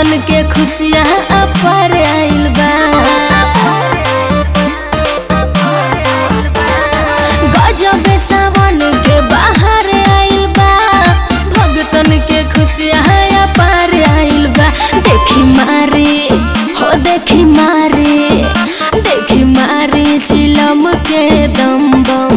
भगतन के खुशियाँ अपार आइल बा गजब सावन के बाहर आइल बा भगतन के खुशियाँ अपार आइल बा देखी मारी हो देखी मारी देखी मारी चिलम के दम बम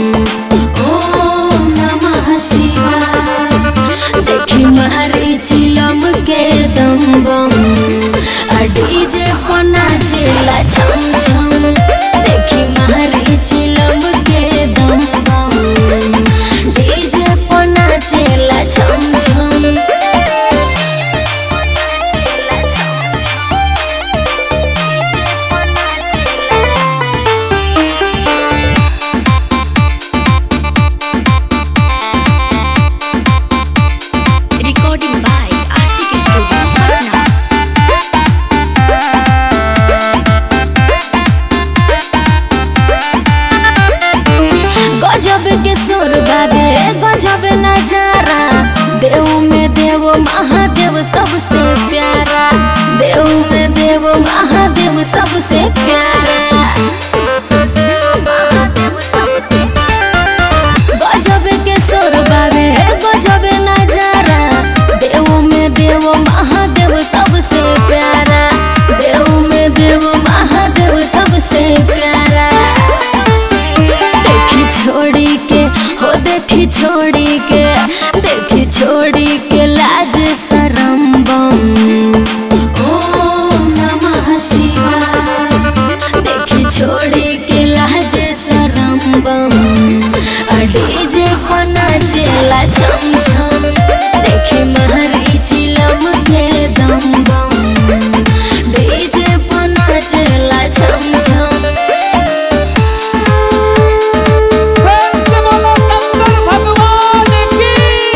ओम नमः शिवाय देखी मारी चिलम के दम बम आ डीजे पना चिल्ला छम छम देखी मारी चिलम के दम बम डीजे पना चिल्ला छम छम Recording by Ashik Studio, Patna. गजब के सुर बाबे गजब नजारा देव में देव महादेव सबसे प्यारा देव में देव महादेव सबसे प्यारा गजब के सुर बाबे गजब नजारा देव में देव महादेव सबसे प्यारा देव में देव महादेव सबसे प्यारा देखी छोड़ी के हो देखी छोड़ी के देखी छोड़ी के लाज शरम बम ओम नमः शिवाय देखी छोड़ी के लाज शरम बम आ डीजे पना चेला छम छम देखी महरी चिलम के दम बम डीजे पना चेला छम छम प्रेम से बोलो शंकर भगवान की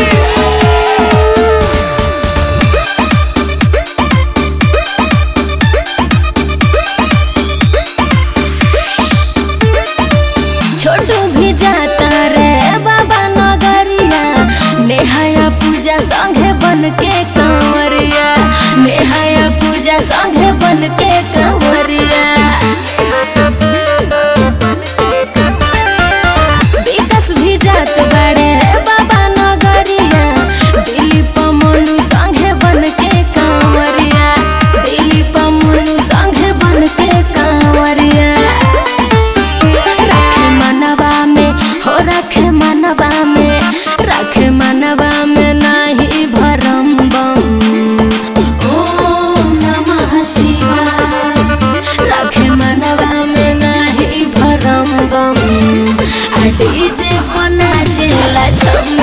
छोटू भी जाता रे बाबा नगरिया नेहाया पूजा संगे बन के कांवरिया नेहाया पूजा संगे बन के कांवरिया विकास भी जात बाड़े बाबा नगरिया दिलीप मनु संगे बन के कांवरिया दिलीप मनु संगे बन के कांवरिया रखे मनवा में हो रखे मनवा में रखे मनवा में नाही भरम बम ओम नमः शिवाय रखे मनवा में नाही भरम बम आ डीजे पना चेला छम